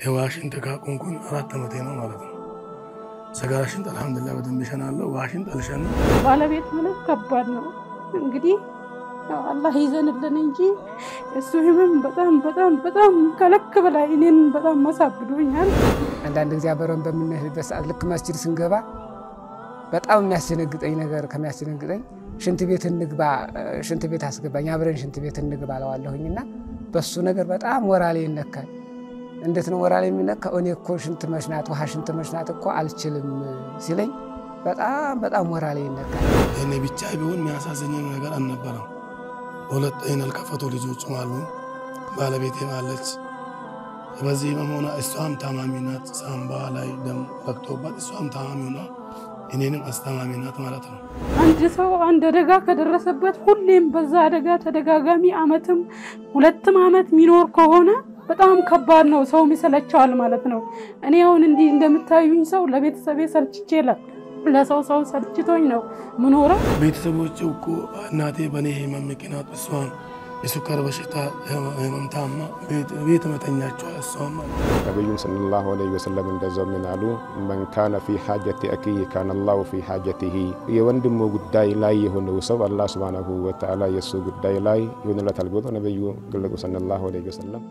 የዋሽንት ካቆምኩኝ አራት ዓመቴ ነው ማለት ነው። ሰጋራ ሽንጥ አልሐምዱሊላህ በደንብ እሸናለሁ። ዋሽንጥ አልሸናም። ባለቤት ማለት ከባድ ነው እንግዲህ ያው አላህ ይዘንልን እንጂ እሱ ህመም በጣም በጣም በጣም ከልክ በላይ እኔን በጣም ማሳብዶኛል። አንዳንድ ጊዜ አብረን በምንሄድበት ሰዓት ልክ መስጂድ ስንገባ በጣም የሚያስደነግጠኝ ነገር ከሚያስደነግጠኝ ሽንት ቤት እንግባ፣ ሽንት ቤት አስገባኝ፣ አብረን ሽንት ቤት እንግባ እለዋለሁኝና በሱ ነገር በጣም ወራሌ ይነካል። እንዴት ነው ወራሌ የሚነካው? እኔ እኮ ሽንት መሽናት ውሃ ሽንት መሽናት እኮ አልችልም ሲለኝ በጣም በጣም ወራሌ ይነካል። እኔ ብቻ ቢሆን የሚያሳዝኘኝ ነገር አልነበረም። ሁለት አይን ያልከፈቱ ልጆችም አሉ፣ ባለቤቴም አለች። በዚህ መሆኗ እሷም ታማሚ ናት። ሳምባ ላይ ደም ረግቶባት እሷም ታማሚ ሆና እኔንም አስታማሚ ናት ማለት ነው። አንድ ሰው አንድ አደጋ ከደረሰበት ሁሌም በዛ አደጋ ተደጋጋሚ አመትም ሁለትም አመት የሚኖር ከሆነ በጣም ከባድ ነው። ሰውም ይሰለቸዋል ማለት ነው። እኔ አሁን እንዲህ እንደምታዩኝ ሰው ለቤተሰቤ ሰልችቼ ለሰው ሰው ሰልችቶኝ ነው ምኖረው። ቤተሰቦች እኮ እናቴ በእኔ ህመም ምክንያት እሷን የሱካር በሽታ ህመም ታማ ቤት መተኛቸዋል። እሷም ማለት ነው። ነቢዩም ሰለላሁ ዐለይሂ ወሰለም እንደዛው ምን አሉ? መን ካነ ፊ ሓጀቲ አኪህ ካነ ላሁ ፊ ሓጀቲሂ። የወንድሙ ጉዳይ ላይ የሆነው ሰው አላህ ሱብሓነሁ ወተዓላ የእሱ ጉዳይ ላይ ይሆንለታል ብሎ ነቢዩ ገለጹ ሰለላሁ ዐለይሂ ወሰለም።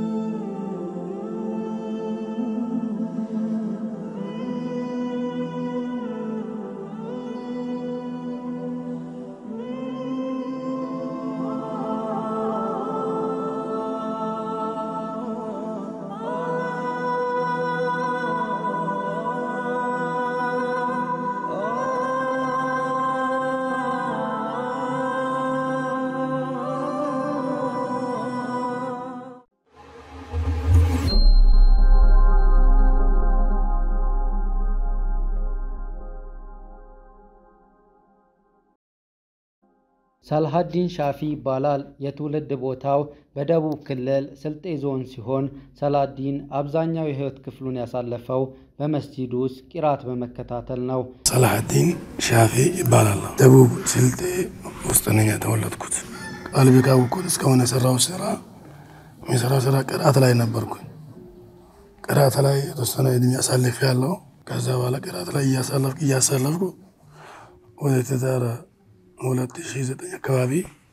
ሳልሃዲን ሻፊ ይባላል። የትውልድ ቦታው በደቡብ ክልል ስልጤ ዞን ሲሆን ሰላዲን አብዛኛው የህይወት ክፍሉን ያሳለፈው በመስጂድ ውስጥ ቂራት በመከታተል ነው። ሰላሐዲን ሻፊ ይባላል። ደቡብ ስልጤ ውስጥ ነኝ የተወለድኩት። ቃልቢ ካወቅኩት እስካሁን የሰራው ስራ የሚሰራው ስራ ቅራት ላይ ነበርኩኝ። ቅራት ላይ የተወሰነ እድሜ አሳልፍ ያለው ከዛ በኋላ ቅራት ላይ እያሳለፍኩ እያሳለፍኩ ወደ ትዳር ሁለት ሺህ ዘጠኝ አካባቢ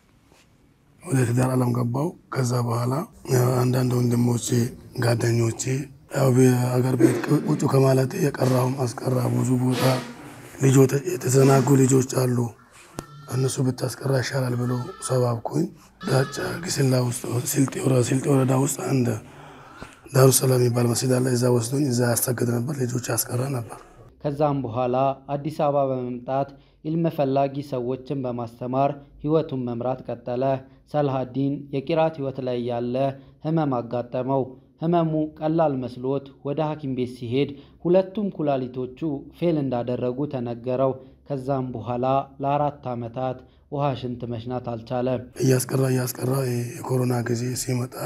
ወደ ትዳር አለም ገባው። ከዛ በኋላ አንዳንድ ወንድሞቼ ጓደኞቼ ያው አገር ቤት ቁጭ ከማለት የቀራሁም አስቀራ ብዙ ቦታ ልጆች የተዘናጉ ልጆች አሉ እነሱ ብታስቀራ ይሻላል ብሎ ሰባብኩኝ። ዳጫ ግስላ ውስጥ ስልጤ ወረዳ ውስጥ አንድ ዳሩ ሰላም የሚባል መስጊድ አለ። እዛ ወስዶኝ እዛ ያስተግድ ነበር፣ ልጆች ያስቀራ ነበር። ከዛም በኋላ አዲስ አበባ በመምጣት ኢልም ፈላጊ ሰዎችን በማስተማር ህይወቱን መምራት ቀጠለ። ሰልሃዲን የቂራት ህይወት ላይ ያለ ህመም አጋጠመው። ህመሙ ቀላል መስሎት ወደ ሐኪም ቤት ሲሄድ ሁለቱም ኩላሊቶቹ ፌል እንዳደረጉ ተነገረው። ከዛም በኋላ ለአራት ዓመታት ውሃ ሽንት መሽናት አልቻለም። እያስቀራ እያስቀራ የኮሮና ጊዜ ሲመጣ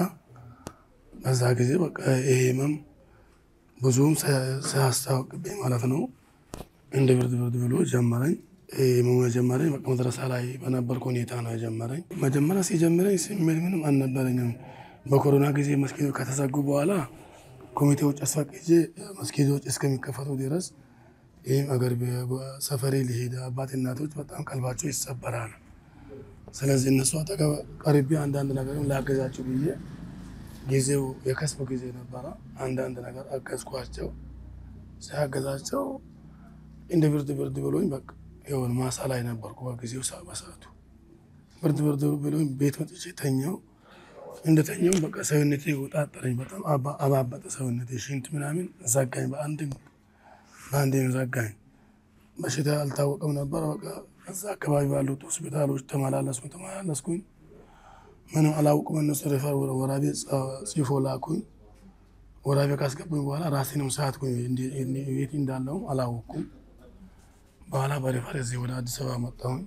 በዛ ጊዜ በቃ ይሄ ህመም ብዙም ሳያስታውቅብኝ ማለት ነው እንደ ብርድ ብርድ ብሎ ጀመረኝ። ህመሙ የጀመረኝ በቃ መድረሳ ላይ በነበርኩ ሁኔታ ነው የጀመረኝ። መጀመሪያ ሲጀምረኝ ስሜት ምንም አልነበረኝም። በኮሮና ጊዜ መስጊዶች ከተዘጉ በኋላ ኮሚቴዎች አስፈቅጄ መስጊዶች እስከሚከፈቱ ድረስ ይህም አገር ሰፈሬ ሊሄድ አባት እናቶች በጣም ቀልባቸው ይሰበራል። ስለዚህ እነሱ አጠገብ ቀርቤ አንዳንድ ነገር ላገዛቸው ብዬ ጊዜው የከስብ ጊዜ ነበረ። አንዳንድ ነገር አገዝኳቸው። ሲያገዛቸው እንደ ብርድ ብርድ ብሎኝ በቃ የሆነ ማሳ ላይ ነበርኩ በጊዜው በሰዓቱ ብርድ ብርድ ብሎኝ ቤት መጥቼ ተኛው። እንደተኛው በቃ ሰውነቴ ወጣጠረኝ። በጣም አባበጠ ሰውነቴ። ሽንት ምናምን ዘጋኝ። በአንድ በአንድ ዘጋኝ። በሽታ አልታወቀም ነበር። በቃ እዛ አካባቢ ባሉት ሆስፒታሎች ተመላለስኩኝ ተመላለስኩኝ። ምንም አላውቅም። እነሱ ሬፈር ወራቤ ጽፎ ላኩኝ። ወራቤ ካስገቡኝ በኋላ ራሴንም ሳትኩኝ። የት እንዳለውም አላወቅኩም። በኋላ በሬፈር እዚህ ወደ አዲስ አበባ መጣሁኝ።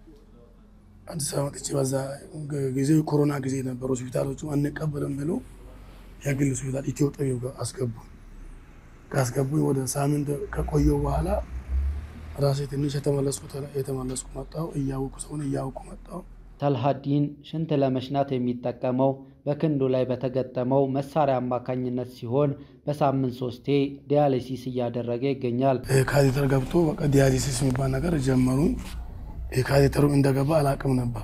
አዲስ አበባ መጥቼ በዛ ጊዜ ኮሮና ጊዜ ነበር። ሆስፒታሎቹ አንቀበልም ብሎ የግል ሆስፒታል ኢትዮ ጠቢብ አስገቡኝ። ካስገቡኝ ወደ ሳምንት ከቆየው በኋላ ራሴ ትንሽ የተመለስኩ የተመለስኩ መጣሁ። እያወቁ ሰውን እያወቁ መጣሁ። ሰልሃዲን ሽንት ለመሽናት የሚጠቀመው በክንዱ ላይ በተገጠመው መሳሪያ አማካኝነት ሲሆን በሳምንት ሶስቴ ዲያሊሲስ እያደረገ ይገኛል። ካቴተር ገብቶ በቃ ዲያሊሲስ የሚባል ነገር ጀመሩ። ካቴተሩም እንደገባ አላቅም ነበር።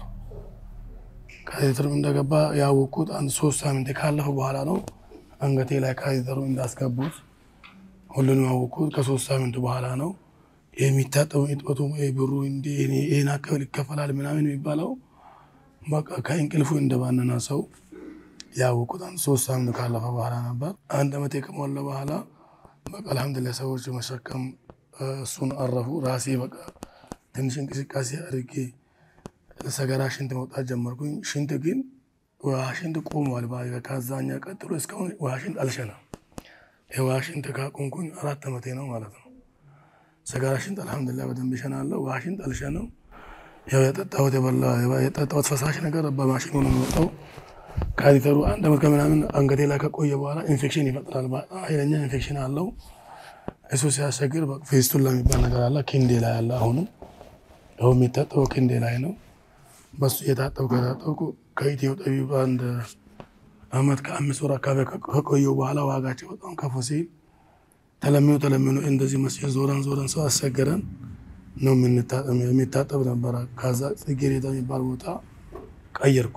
ካቴተሩም እንደገባ ያወቅኩት አንድ ሶስት ሳምንት ካለፈ በኋላ ነው። አንገቴ ላይ ካቴተሩ እንዳስገቡት ሁሉንም ያወቅኩት ከሶስት ሳምንት በኋላ ነው። የሚታጠቡ እጥበቱ ብሩ ይህን አካባቢ ይከፈላል ምናምን የሚባለው በቃ ከእንቅልፉ እንደባነና ሰው ያወቁት አንድ ሶስት ሳምንት ካለፈ በኋላ ነበር። አንድ ዓመት ከሞላ በኋላ በቃ አልሐምዱሊላህ ሰዎች መሸከም እሱን አረፉ። ራሴ በቃ ትንሽ እንቅስቃሴ አድርጌ ሰገራ ሽንት መውጣት ጀመርኩኝ። ሽንት ግን ውሃ ሽንት ቆሟል። ከዛኛ ቀጥሎ እስካሁን ውሃ ሽንት አልሸናም። የውሃ ሽንት ካቆምኩኝ አራት ዓመቴ ነው ማለት ነው። ሰገራ ሽንት አልሐምዱሊላህ በደንብ ይሸናለሁ። ውሃ ሽንት አልሸናም። ያው የጠጣሁት የበላ የጠጣሁት ፈሳሽ ነገር በማሽኑ ነው የሚወጣው። ካቴተሩ አንድ ዓመት ከምናምን አንገቴ ላይ ከቆየ በኋላ ኢንፌክሽን ይፈጥራል። ኃይለኛ ኢንፌክሽን አለው። እሱ ሲያስቸግር ፌስቱላ የሚባል ነገር አለ ክንዴ ላይ አለ። አሁንም ይኸው የሚታጠበው ክንዴ ላይ ነው። በሱ እየታጠብኩ የታጠብኩ ከኢትዮ ጠቢብ አንድ ዓመት ከአምስት ወር አካባቢ ከቆየው በኋላ ዋጋቸው በጣም ከፍ ሲል ተለምኖ ተለምኖ እንደዚህ መስጊድ ዞረን ዞረን ሰው አስቸገረን ነው የሚታጠብ ነበረ። ከዛ ጽጌረዳ የሚባል ቦታ ቀየርኩ።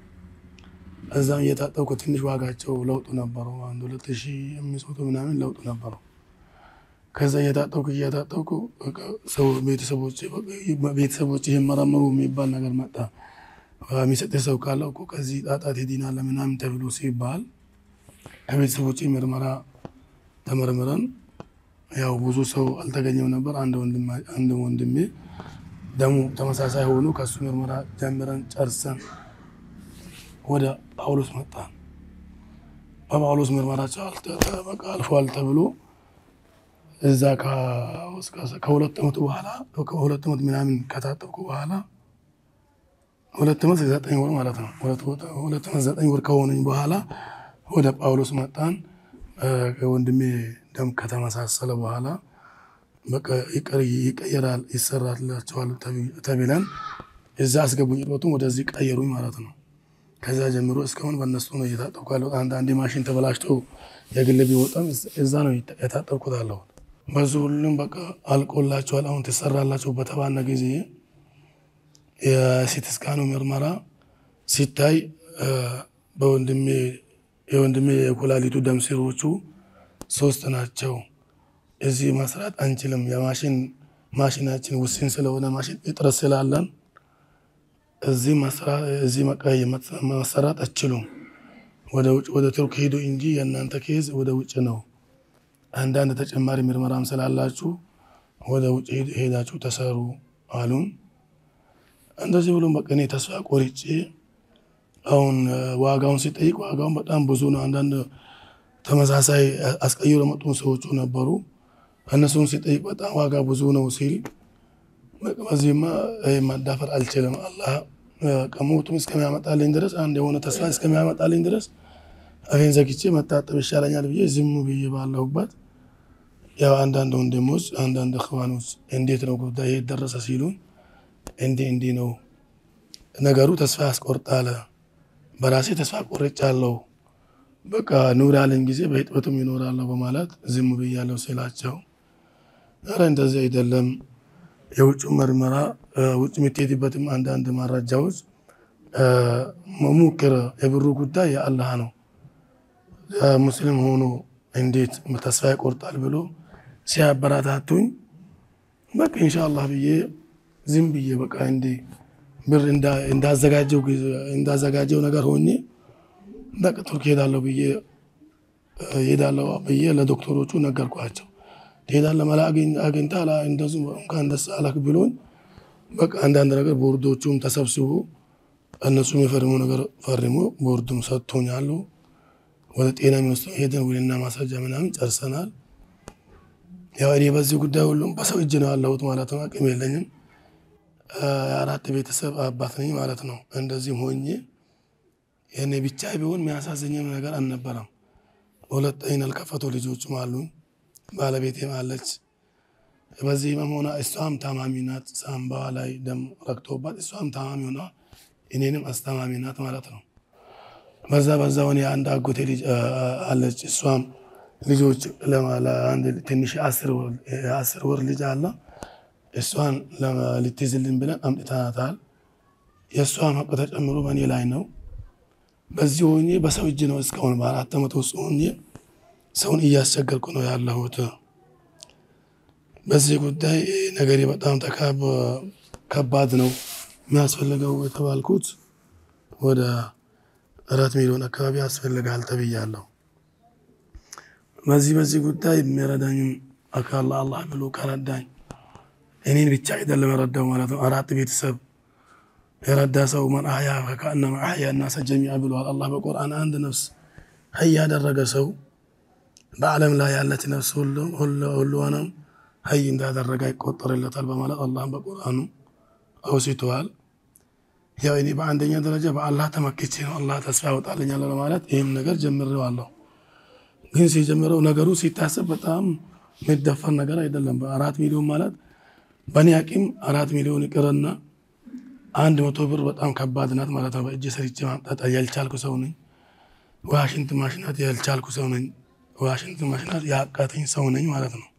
እዛም እየታጠብኩ ትንሽ ዋጋቸው ለውጡ ነበሩ። አንድ ሁለት ሺ አምስት መቶ ምናምን ለውጡ ነበሩ። ከዛ እየታጠብኩ እየታጠብኩ ሰው ቤተሰቦች ይመረምሩ የሚባል ነገር መጣ። የሚሰጥ ሰው ካለ እኮ ከዚህ ጣጣት ሄዲናለ ምናምን ተብሎ ሲባል ከቤተሰቦች ምርመራ ተመርምረን ያው ብዙ ሰው አልተገኘም ነበር። አንድ ወንድሜ ደሙ ተመሳሳይ ሆኑ። ከሱ ምርመራ ጀምረን ጨርሰን ወደ ጳውሎስ መጣን። በጳውሎስ ምርመራቸው አልፏል ተብሎ እዛ ከሁለት ዓመቱ በኋላ ከሁለት ዓመት ምናምን ከታጠብኩ በኋላ ሁለት ዓመት ዘጠኝ ወር ማለት ነው። ሁለት ዓመት ዘጠኝ ወር ከሆነኝ በኋላ ወደ ጳውሎስ መጣን። ወንድሜ ደም ከተመሳሰለ በኋላ በቃ ይቀየራል ይሰራላቸዋል ተብለን እዛ አስገቡኝ። ሮቱም ወደዚህ ቀየሩኝ ማለት ነው። ከዛ ጀምሮ እስካሁን በእነሱ ነው እየታጠብኩ ያለሁት። አንዳንዴ ማሽን ተበላሽቶ የግል ቢወጣም እዛ ነው የታጠብኩት አለሁት። በዙ ሁሉም በቃ አልቆላቸዋል። አሁን ትሰራላቸው በተባለ ጊዜ የሲቲ ስካኑ ምርመራ ሲታይ በወንድሜ የወንድሜ የኩላሊቱ ደም ስሮቹ ሶስት ናቸው። እዚህ መስራት አንችልም። የማሽን ማሽናችን ውስን ስለሆነ ማሽን እጥረት ስላለን እዚህ መሰራት አችሉም። ወደ ውጭ ወደ ቱርክ ሄዱ እንጂ የእናንተ ኬዝ ወደ ውጭ ነው። አንዳንድ ተጨማሪ ምርመራም ስላላችሁ ወደ ውጭ ሄዳችሁ ተሰሩ አሉን። እንደዚህ ብሎም በቃ እኔ ተስፋ ቆርጬ አሁን ዋጋውን ሲጠይቅ ዋጋውን በጣም ብዙ ነው። አንዳንድ ተመሳሳይ አስቀይሮ ለመጡ ሰዎቹ ነበሩ። እነሱን ሲጠይቅ በጣም ዋጋ ብዙ ነው ሲል በዚህማ ማዳፈር አልችልም። አላህ ከሞቱም እስከሚያመጣልኝ ድረስ አንድ የሆነ ተስፋ እስከሚያመጣልኝ ድረስ አፌን ዘግቼ መታጠብ ይሻለኛል ብዬ ዝም ብዬ ባለሁበት ያው አንዳንድ ወንድሞች አንዳንድ እኽዋኖች እንዴት ነው ጉዳይ ደረሰ ሲሉን እንዲህ እንዲህ ነው ነገሩ ተስፋ ያስቆርጣል። በራሴ ተስፋ ቆርጫለሁ። በቃ ኑር ያለኝ ጊዜ በህጥበቱም ይኖራለሁ በማለት ዝም ብያለሁ ስላቸው፣ ኧረ እንደዚህ አይደለም የውጭ ምርመራ ውጭ የምትሄድበትም አንዳንድ መረጃዎች መሙክር የብሩ ጉዳይ የአላህ ነው። ሙስሊም ሆኖ እንዴት ተስፋ ይቆርጣል ብሎ ሲያበረታቱኝ በቃ ኢንሻአላህ ብዬ ዝም ብዬ በቃ እንዲ ብር እንዳዘጋጀው ነገር ሆኜ በቃ ቱርክ ሄዳለሁ ብዬ ሄዳለሁ ብዬ ለዶክተሮቹ ነገርኳቸው። ትሄዳለህ መላ አግኝታ እንደዚሁ እንኳን ደስ አለህ ብሎኝ በቃ አንዳንድ ነገር ቦርዶቹም ተሰብስቦ እነሱም የፈርሙ ነገር ፈርሞ ቦርዱም ሰጥቶኛሉ። ወደ ጤና ሚኒስትር ሄደን ውልና ማስረጃ ምናምን ጨርሰናል። ያው እኔ በዚህ ጉዳይ ሁሉም በሰው እጅ ነው ያለሁት ማለት ነው። አቅም የለኝም። የአራት ቤተሰብ አባት ነኝ ማለት ነው። እንደዚህም ሆኜ የኔ ብቻ ቢሆን የሚያሳዝኝም ነገር አልነበረም። ሁለት አይን ያልከፈቱ ልጆችም አሉኝ። ባለቤቴም አለች። በዚህ ህመም ሆና እሷም ታማሚ ናት። ሳምባዋ ላይ ደም ረግቶባት እሷም ታማሚ ሆና እኔንም አስተማሚ ናት ማለት ነው። በዛ በዛ ሆነ የአንድ አጎቴ ልጅ አለች። እሷም ልጆች ለአንድ ትንሽ የአስር ወር ልጅ አለ። እሷን ልትይዝልን ብለን አምጥተናታል። የእሷን ሀቅ ተጨምሮ በእኔ ላይ ነው። በዚህ ሆኜ በሰው እጅ ነው እስካሁን በአራት ዓመት ውስጥ ሆኜ ሰውን እያስቸገርኩ ነው ያለሁት። በዚህ ጉዳይ ነገሬ በጣም ከባድ ነው። የሚያስፈልገው የተባልኩት ወደ አራት ሚሊዮን አካባቢ ያስፈልጋል ተብያለሁ። በዚህ በዚህ ጉዳይ የሚረዳኝም አካል አላህ ብሎ ከረዳኝ እኔን ብቻ አይደለም የረዳው ማለት ነው። አራት ቤተሰብ የረዳ ሰው መን አህያ ከአነማ አህያ ናሰ ጀሚዓ ብለዋል አላህ በቁርአን። አንድ ነፍስ ሀይ ያደረገ ሰው በዓለም ላይ ያለች ነፍስ ሁሉንም ሀይ እንዳደረገ ይቆጠርለታል በማለት አላህ በቁርአኑ አውስተዋል። ያው እኔ በአንደኛ ደረጃ በአላህ ተመክቼ ነው አላህ ተስፋ ያወጣልኛል ለማለት ይህም ነገር ጀምሬዋለሁ። ግን ሲጀምረው ነገሩ ሲታሰብ በጣም የሚደፈር ነገር አይደለም። በአራት ሚሊዮን ማለት በእኔ አቂም አራት ሚሊዮን ይቅርና አንድ መቶ ብር በጣም ከባድ ናት ማለት ነው። በእጅ ሰርቼ ማምጣት ያልቻልኩ ሰው ነኝ። ዋሽንት ማሽናት ያልቻልኩ ሰው ነኝ። ዋሽንት ማሽናት ያቃተኝ ሰው ነኝ ማለት ነው።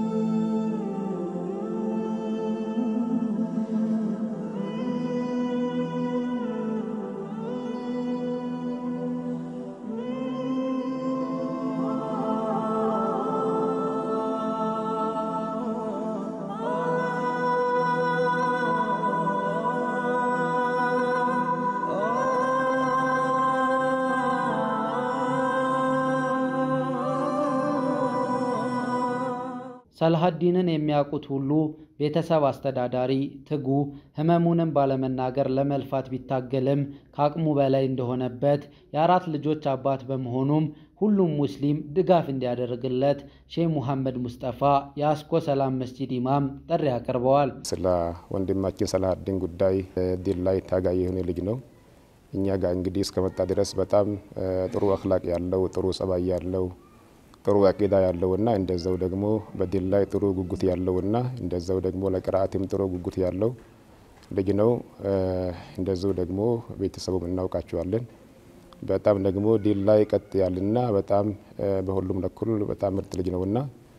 ሰልሃዲንን የሚያውቁት ሁሉ ቤተሰብ አስተዳዳሪ፣ ትጉ፣ ህመሙንም ባለመናገር ለመልፋት ቢታገልም ከአቅሙ በላይ እንደሆነበት የአራት ልጆች አባት በመሆኑም ሁሉም ሙስሊም ድጋፍ እንዲያደርግለት ሼህ ሙሐመድ ሙስጠፋ የአስኮ ሰላም መስጂድ ኢማም ጥሪ አቅርበዋል። ስለ ወንድማችን ሰልሃዲን ጉዳይ ዲን ላይ ታጋይ የሆነ ልጅ ነው። እኛ ጋር እንግዲህ እስከመጣ ድረስ በጣም ጥሩ አክላቅ ያለው ጥሩ ጸባይ ያለው ጥሩ አቂዳ ያለውና እንደዛው ደግሞ በዲን ላይ ጥሩ ጉጉት ያለውና እንደዛው ደግሞ ለቅርአትም ጥሩ ጉጉት ያለው ልጅ ነው። እንደዛው ደግሞ ቤተሰቡም እናውቃቸዋለን። በጣም ደግሞ ዲን ላይ ቀጥ ያልና በጣም በሁሉም በኩል በጣም ምርጥ ልጅ ነውና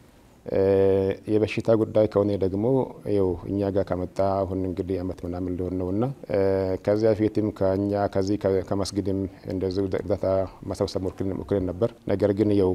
የበሽታ ጉዳይ ከሆነ ደግሞ ይኸው እኛ ጋር ከመጣ አሁን እንግዲህ አመት ምናምን ሊሆን ነውና ከዚያ በፊትም ከኛ ከዚህ ከመስጊድም እንደዚሁ እርዳታ መሰብሰብ ሞክረን ነበር። ነገር ግን ይኸው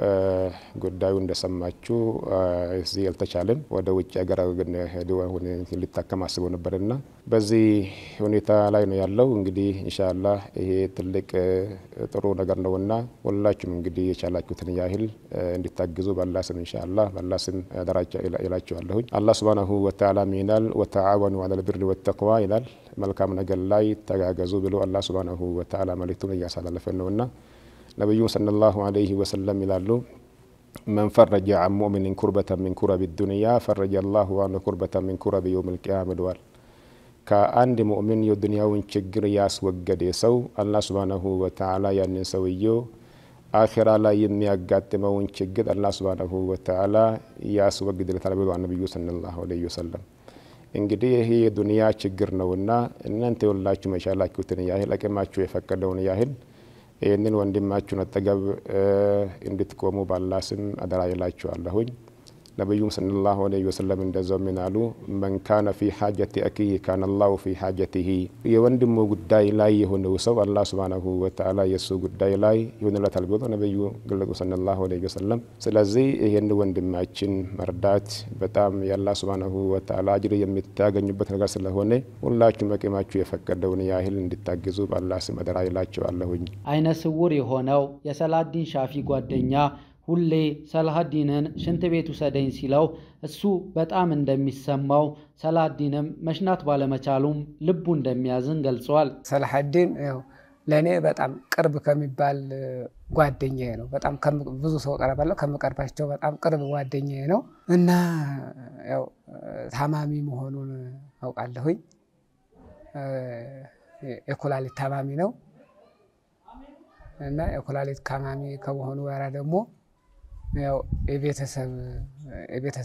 ጉዳዩ እንደሰማችሁ እዚህ አልተቻለም። ወደ ውጭ ሀገር ግን ሄዶ አሁን ሊታከም አስበው ነበርና በዚህ ሁኔታ ላይ ነው ያለው። እንግዲህ ኢንሻአላህ ይሄ ትልቅ ጥሩ ነገር ነውና ሁላችሁም እንግዲህ የቻላችሁትን ያህል እንዲታግዙ ባላ ስም ኢንሻአላህ ባላ ስም ደራጃ ይላችኋለሁኝ። አላህ ሱብሃነሁ ወተዓላ ይላል ወተዓወኑ ዐለል ቢሪ ወተቅዋ ይላል። መልካም ነገር ላይ ተጋገዙ ብሎ አላህ ሱብሃነሁ ወተዓላ መልእክቱን እያሳላለፈን ነውና ነቢዩ ሰለላሁ ዐለይሂ ወሰለም ይላሉ መን ፈረጀ ዐን ሙእሚኒን ኩርበተን ሚን ኩረቢ ዱንያ ፈረጀ አላሁ ዐንሁ ኩርበተን ሚን ኩረቢ የውሚል ቂያማ ብለዋል። ከአንድ ሙእሚን የዱንያውን ችግር ያስወገደ ሰው አላህ ሱብሃነሁ ወተዓላ ያንን ሰውየው አኺራ ላይ የሚያጋጥመውን ችግር አላህ ሱብሃነሁ ወተዓላ ያስወግድለታል ብለዋል ነቢዩ ሰለላሁ ዐለይሂ ወሰለም። እንግዲህ ይሄ የዱንያ ችግር ነውና እናንተ የሁላችሁ መቻላችሁትን ያህል አቅማችሁ የፈቀደውን ያህል ይህንን ወንድማችሁን አጠገብ እንድትቆሙ ባላ ስም አደራ ይላችኋለሁኝ። ነቢዩም ሰለላሁ ዐለይሂ ወሰለም እንደዛው ምን አሉ? መን ካነ ፊ ሓጀቲ አኪህ ካነ አላሁ ፊ ሓጀቲሂ። የወንድሙ ጉዳይ ላይ የሆነው ሰው አላህ ሱብሃነሁ ወተዓላ የእሱ ጉዳይ ላይ ይሆንለታል ብሎ ነቢዩ ገለጹ ሰለላሁ ዐለይሂ ወሰለም። ስለዚህ ይህን ወንድማችን መርዳት በጣም የአላህ ሱብሃነሁ ወተዓላ አጅር የምታገኙበት ነገር ስለሆነ ሁላችሁም አቅማችሁ የፈቀደውን ያህል እንድታግዙ በአላህ ስም አደራ ይላችኋለሁኝ። አይነ ስውር የሆነው የሰላዲን ሻፊ ጓደኛ ሁሌ ሰላሀዲንን ሽንት ቤት ውሰደኝ ሲለው እሱ በጣም እንደሚሰማው ሰላሀዲንም መሽናት ባለመቻሉም ልቡ እንደሚያዝን ገልጿል። ሰላሀዲን ያው ለእኔ በጣም ቅርብ ከሚባል ጓደኛዬ ነው። በጣም ብዙ ሰው ቀረባለሁ ከምቀርባቸው በጣም ቅርብ ጓደኛዬ ነው እና ያው ታማሚ መሆኑን አውቃለሁኝ። የኩላሊት ታማሚ ነው እና የኩላሊት ታማሚ ከመሆኑ ጋራ ደግሞ ያው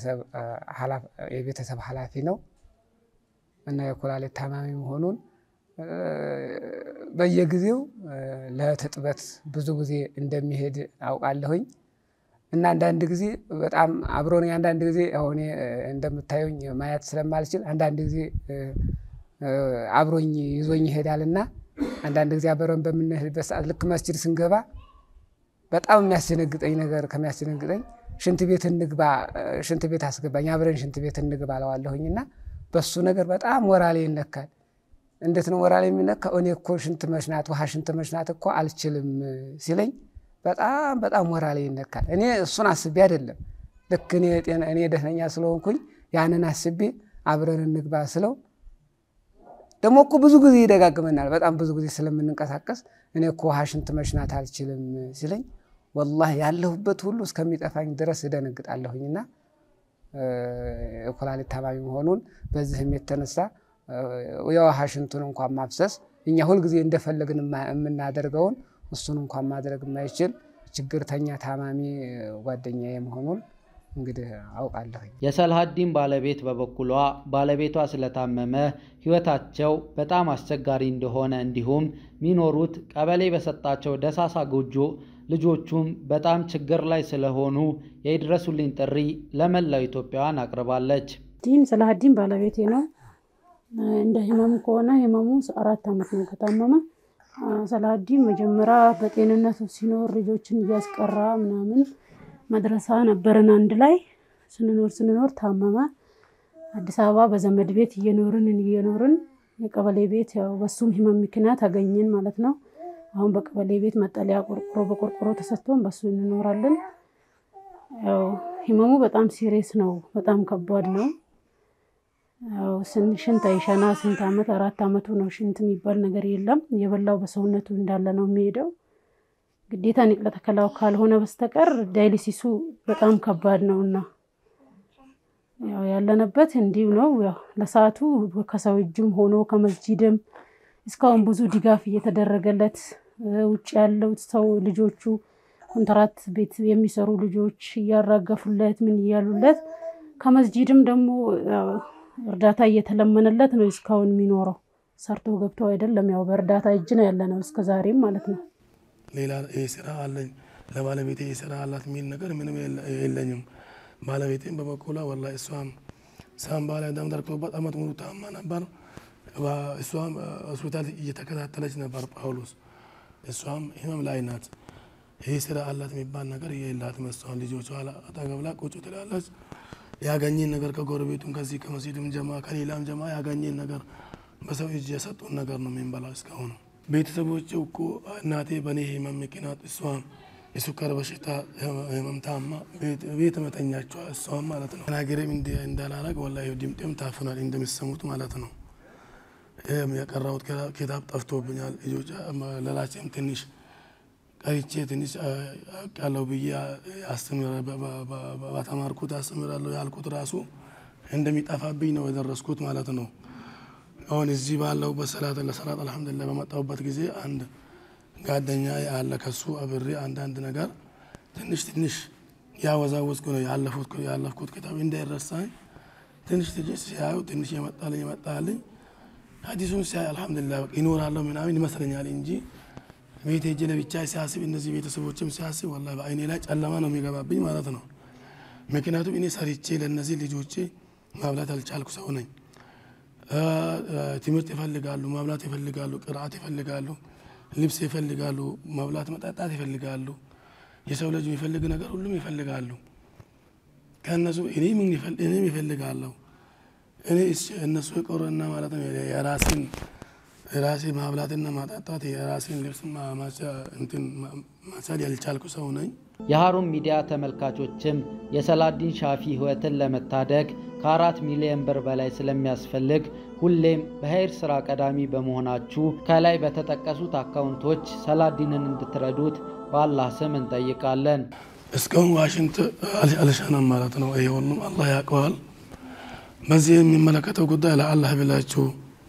የቤተሰብ ኃላፊ ነው እና የኩላሊት ታማሚ መሆኑን በየጊዜው ለትጥበት ብዙ ጊዜ እንደሚሄድ አውቃለሁኝ እና አንዳንድ ጊዜ በጣም አብሮን አንዳንድ ጊዜ አሁን እንደምታዩኝ ማየት ስለማልችል አንዳንድ ጊዜ አብሮኝ ይዞኝ ይሄዳል እና አንዳንድ ጊዜ አብረን በምንሄድበት ሰዓት ልክ መስጂድ ስንገባ በጣም የሚያስደነግጠኝ ነገር ከሚያስደነግጠኝ ሽንት ቤት እንግባ፣ ሽንት ቤት አስገባኝ፣ አብረን ሽንት ቤት እንግባ አለዋለሁኝ እና በሱ ነገር በጣም ወራሌ ይነካል። እንዴት ነው ወራሌ የሚነካ? እኔ እኮ ሽንት መሽናት ውሃ ሽንት መሽናት እኮ አልችልም ሲለኝ በጣም በጣም ወራሌ ይነካል። እኔ እሱን አስቤ አይደለም ልክ እኔ እኔ ደህነኛ ስለሆንኩኝ ያንን አስቤ አብረን እንግባ ስለው ደግሞ እኮ ብዙ ጊዜ ይደጋግመናል። በጣም ብዙ ጊዜ ስለምንንቀሳቀስ እኔ እኮ ውሃ ሽንት መሽናት አልችልም ሲለኝ ወላሂ ያለሁበት ሁሉ እስከሚጠፋኝ ድረስ እደነግጣለሁኝና የኩላሊት ታማሚ መሆኑን በዚህም የተነሳ የውሃ ሽንቱን እንኳን ማፍሰስ እኛ ሁልጊዜ እንደፈለግን የምናደርገውን እሱን እንኳን ማድረግ የማይችል ችግርተኛ ታማሚ ጓደኛዬ መሆኑን እንግዲህ አውቃለሁኝ። የሰልሃዲን ባለቤት በበኩሏ ባለቤቷ ስለታመመ ሕይወታቸው በጣም አስቸጋሪ እንደሆነ እንዲሁም የሚኖሩት ቀበሌ በሰጣቸው ደሳሳ ጎጆ ልጆቹም በጣም ችግር ላይ ስለሆኑ የይድረሱልኝ ጥሪ ለመላው ኢትዮጵያውያን አቅርባለች። ዲን ሰላሀዲን ባለቤቴ ነው። እንደ ህመሙ ከሆነ ህመሙ አራት ዓመት ነው ከታመመ። ሰላሀዲን መጀመሪያ በጤንነቱ ሲኖር ልጆችን እያስቀራ ምናምን መድረሳ ነበርን አንድ ላይ ስንኖር ስንኖር ታመመ። አዲስ አበባ በዘመድ ቤት እየኖርን እየኖርን የቀበሌ ቤት ያው በሱም ህመም ምክንያት አገኘን ማለት ነው። አሁን በቀበሌ ቤት መጠለያ ቆርቆሮ በቆርቆሮ ተሰጥቶን በሱ እንኖራለን። ያው ህመሙ በጣም ሲሪየስ ነው፣ በጣም ከባድ ነው። ያው ሽንት አይሸና ስንት ዓመት አራት ዓመቱ ነው። ሽንት የሚባል ነገር የለም። የበላው በሰውነቱ እንዳለ ነው የሚሄደው። ግዴታ ንቅለ ተከላው ካልሆነ በስተቀር ዳይሊሲሱ በጣም ከባድ ነው እና ያው ያለንበት እንዲሁ ነው። ያው ለሰዓቱ ከሰው እጅም ሆኖ ከመስጂድም እስካሁን ብዙ ድጋፍ እየተደረገለት ውጭ ያለው ሰው ልጆቹ ኮንትራት ቤት የሚሰሩ ልጆች እያራገፉለት ምን እያሉለት ከመስጂድም ደግሞ እርዳታ እየተለመነለት ነው እስካሁን የሚኖረው። ሰርቶ ገብቶ አይደለም ያው በእርዳታ እጅ ነው ያለ ነው እስከ ዛሬም ማለት ነው። ሌላ ይህ ስራ አለኝ ለባለቤቴ ይህ ስራ አላት የሚል ነገር ምንም የለኝም። ባለቤቴም በበኩሏ ወላሂ እሷም ሳምባ ላይ ደም ደርቆባት አመት ሙሉ ታማ ነበር። እሷም ሆስፒታል እየተከታተለች ነበር ጳውሎስ። እሷም ህመም ላይ ናት። ይህ ስራ አላት የሚባል ነገር የላትም። እሷን ልጆቿ አጠገብ ላይ ቁጭ ትላለች። ያገኘን ነገር ከጎረቤቱም ከዚህ ከመስጂድም ጀማ ከሌላም ጀማ ያገኘን ነገር በሰው እጅ የሰጡን ነገር ነው የምንበላው እስካሁን። ቤተሰቦች እኮ እናቴ በእኔ ህመም ምክንያት እሷም የሱካር በሽታ ህመም ታማ ቤት መተኛቸዋ እሷም ማለት ነው። ተናገሬም እንዳላረግ ወላሂ ድምጤም ታፍናል እንደሚሰሙት ማለት ነው። የቀራሁት ኪታብ ጠፍቶብኛል። ልጆች ለላቸም ትንሽ ቀሪቼ ትንሽ ያለው ብዬ በተማርኩት አስተምራለሁ ያልኩት ራሱ እንደሚጠፋብኝ ነው የደረስኩት ማለት ነው። አሁን እዚህ ባለሁበት ሰላት ለሰላት አልሐምዱሊላህ በመጣሁበት ጊዜ አንድ ጓደኛ አለ ከሱ አብሬ አንዳንድ ነገር ትንሽ ትንሽ ያወዛወዝኩ ነው ያለፍኩት ኪታብ እንዳይረሳኝ ትንሽ ትንሽ ሲያዩ ትንሽ የመጣልኝ የመጣልኝ ሀዲሱን ሲያይ አልሐምዱሊላህ ይኖራለሁ ምናምን ይመስለኛል እንጂ ቤት ሄጄ ለብቻ ሲያስብ እነዚህ ቤተሰቦችም ሲያስብ ወላሂ በአይኔ ላይ ጨለማ ነው የሚገባብኝ ማለት ነው። ምክንያቱም እኔ ሰርቼ ለእነዚህ ልጆቼ ማብላት አልቻልኩ ሰው ነኝ። ትምህርት ይፈልጋሉ፣ ማብላት ይፈልጋሉ፣ ቅርአት ይፈልጋሉ፣ ልብስ ይፈልጋሉ፣ መብላት መጠጣት ይፈልጋሉ። የሰው ልጅ የሚፈልግ ነገር ሁሉም ይፈልጋሉ። ከእነሱ እኔም ይፈልጋለሁ። እኔ እነሱ የቀሩና ማለት ነው የራሴን የራሴ ማብላትና ማጠጣት የራሴን ልብስ ማሳድ ያልቻልኩ ሰው ነኝ። የሀሩን ሚዲያ ተመልካቾችም የሰላዲን ሻፊ ህይወትን ለመታደግ ከአራት ሚሊዮን ብር በላይ ስለሚያስፈልግ ሁሌም በኸይር ስራ ቀዳሚ በመሆናችሁ ከላይ በተጠቀሱት አካውንቶች ሰላዲንን እንድትረዱት በአላህ ስም እንጠይቃለን። እስካሁን ዋሽንት አልሻናም ማለት ነው። ይሄ ሁሉም አላህ ያውቀዋል። በዚህ የሚመለከተው ጉዳይ ለአላህ ብላችሁ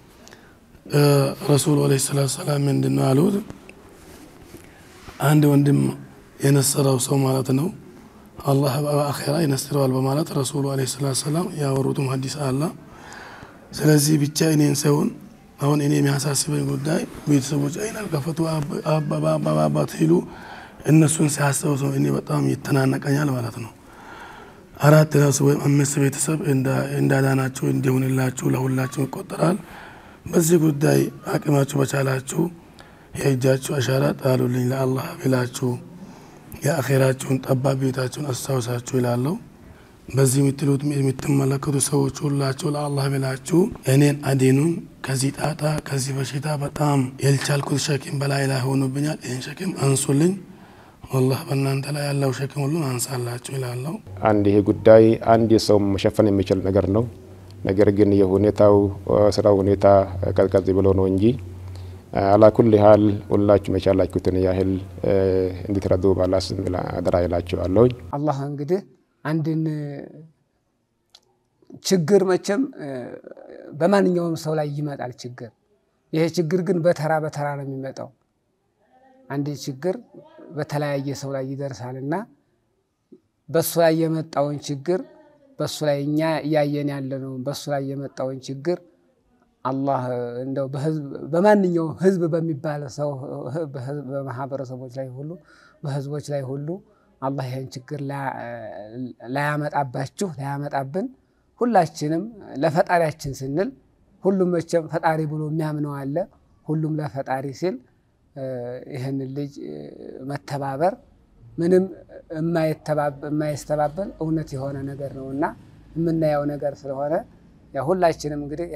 ረሱሉ ዓለይሂ ሰላቱ ሰላም ምንድን ነው ያሉት? አንድ ወንድም የነሰረው ሰው ማለት ነው አላህ በአኼራ ይነስረዋል በማለት ረሱሉ ዓለይሂ ሰላቱ ሰላም ያወሩትም ሀዲስ አለ። ስለዚህ ብቻ እኔን ሰውን አሁን እኔ የሚያሳስበኝ ጉዳይ ቤተሰቦች አይን አልከፈቱ አባባት ሲሉ እነሱን ሲያስታውሱ እኔ በጣም ይተናነቀኛል ማለት ነው። አራት ራሱ ወይም አምስት ቤተሰብ እንዳዳናችሁ እንዲሆንላችሁ ለሁላችሁ ይቆጠራል። በዚህ ጉዳይ አቅማችሁ በቻላችሁ የእጃችሁ አሻራ ጣሉልኝ ለአላህ ብላችሁ የአኼራችሁን ጠባብ ቤታችሁን አስታውሳችሁ ይላለሁ። በዚህ የምትሉት የምትመለከቱ ሰዎች ሁላችሁ ለአላህ ብላችሁ እኔን አዲኑን ከዚህ ጣጣ ከዚህ በሽታ በጣም የልቻልኩት ሸክም በላይ ላይ ሆኖብኛል። ይህን ሸክም አንሱልኝ። ወላህ በእናንተ ላይ ያለው ሸክም ሁሉን አንሳላችሁ ይላለሁ። አንድ ይሄ ጉዳይ አንድ ሰው መሸፈን የሚችል ነገር ነው። ነገር ግን የሁኔታው ስራ ሁኔታ ቀዝቀዝ ብሎ ነው እንጂ አላኩል ያህል ሁላችሁም የቻላችሁትን ያህል እንድትረዱ ባላ ስም አደራ ይላችኋለሁ። አላህ እንግዲህ አንድን ችግር መቼም በማንኛውም ሰው ላይ ይመጣል ችግር። ይሄ ችግር ግን በተራ በተራ ነው የሚመጣው። አንድ ችግር በተለያየ ሰው ላይ ይደርሳል እና በሱ ላይ የመጣውን ችግር በሱ ላይ እኛ እያየን ያለነውን በሱ ላይ የመጣውን ችግር አላህ እንደው በማንኛውም ህዝብ በሚባል ሰው በማህበረሰቦች ላይ ሁሉ በህዝቦች ላይ ሁሉ አላህ ይህን ችግር ላያመጣባችሁ ላያመጣብን ሁላችንም ለፈጣሪያችን ስንል ሁሉም መቼም ፈጣሪ ብሎ የሚያምነው አለ። ሁሉም ለፈጣሪ ሲል ይህንን ልጅ መተባበር ምንም የማይስተባበል እውነት የሆነ ነገር ነው እና የምናየው ነገር ስለሆነ ሁላችንም እንግዲህ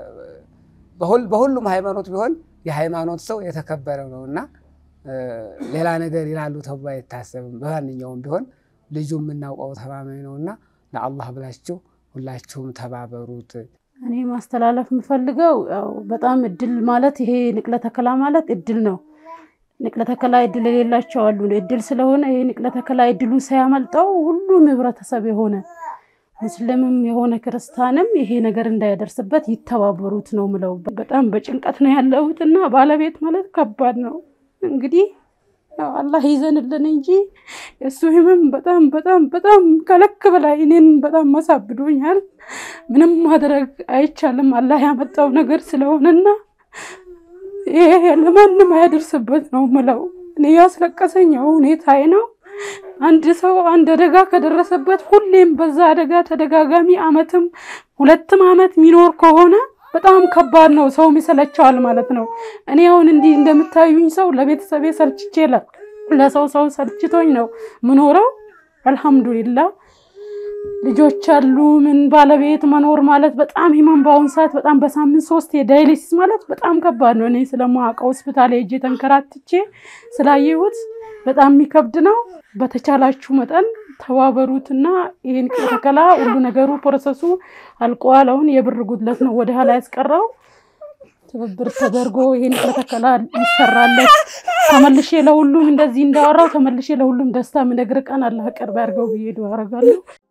በሁሉም ሃይማኖት ቢሆን የሃይማኖት ሰው የተከበረ ነው እና ሌላ ነገር ይላሉ ተብሎ አይታሰብም። በማንኛውም ቢሆን ልጁ የምናውቀው ተማማኝ ነው እና ለአላህ ብላችሁ ሁላችሁም ተባበሩት። እኔ ማስተላለፍ የምፈልገው ያው በጣም እድል ማለት ይሄ ንቅለ ተከላ ማለት እድል ነው። ንቅለ ተከላ እድል የሌላቸው አሉ። እድል ስለሆነ ይሄ ንቅለ ተከላ እድሉ ሳያመልጠው ሁሉም ህብረተሰብ የሆነ ሙስሊምም የሆነ ክርስቲያንም ይሄ ነገር እንዳይደርስበት ይተባበሩት ነው ምለው። በጣም በጭንቀት ነው ያለሁት እና ባለቤት ማለት ከባድ ነው። እንግዲህ አላህ ይዘንልን እንጂ የእሱ ህመም በጣም በጣም በጣም ከልክ በላይ እኔን በጣም መሳብዶኛል። ምንም ማድረግ አይቻልም። አላህ ያመጣው ነገር ስለሆነና ይሄ ለማንም አያደርስበት ነው ምለው። እኔ ያስለቀሰኝ ሁኔታዬ ነው። አንድ ሰው አንድ አደጋ ከደረሰበት ሁሌም በዛ አደጋ ተደጋጋሚ አመትም ሁለትም አመት የሚኖር ከሆነ በጣም ከባድ ነው። ሰውም ይሰለቸዋል ማለት ነው። እኔ አሁን እንዲህ እንደምታዩኝ ሰው ለቤተሰቤ ሰልችቼ ለሰው ሰው ሰልችቶኝ ነው ምኖረው። አልሐምዱሊላ ልጆች አሉ። ምን ባለቤት መኖር ማለት በጣም ሂመን በአሁኑ ሰዓት በጣም በሳምንት ሶስት የዳይሊሲስ ማለት በጣም ከባድ ነው። እኔ ስለማውቀው ሆስፒታል ሄጄ ተንከራትቼ ስላየሁት በጣም የሚከብድ ነው። በተቻላችሁ መጠን ተባበሩትና ይህን ተከላ ሁሉ ነገሩ ፕሮሰሱ አልቋል። አሁን የብር ጉድለት ነው ወደ ኋላ ያስቀረው። ትብብር ተደርጎ ይህን ተከላ ይሰራለት። ተመልሼ ለሁሉም እንደዚህ እንዳወራው ተመልሼ ለሁሉም ደስታ ምነግር ቀን አላህ ቅርብ ያድርገው ብዬ ዱዓ አደርጋለሁ።